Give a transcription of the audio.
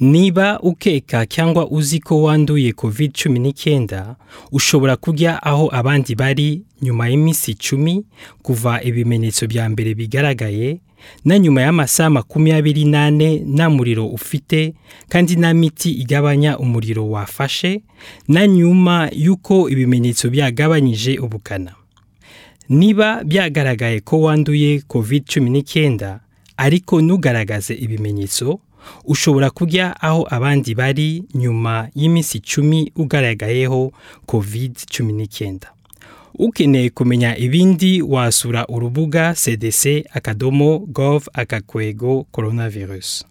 niba ukeka cyangwa uzi ko wanduye covid cumi n'icyenda ushobora kujya aho abandi bari nyuma y'iminsi icumi kuva ibimenyetso bya mbere bigaragaye na nyuma y'amasaha makumyabiri n'ane nta muriro ufite kandi nta miti igabanya umuriro wafashe na nyuma y'uko ibimenyetso byagabanyije ubukana niba byagaragaye ko wanduye covid cumi n'icyenda ariko ntugaragaze ibimenyetso ushobora kujya aho abandi bari nyuma y'iminsi icumi ugaragayeho covid cumi n'icyenda ukeneye kumenya ibindi wasura urubuga cdc akadomo gov akakwego coronavirus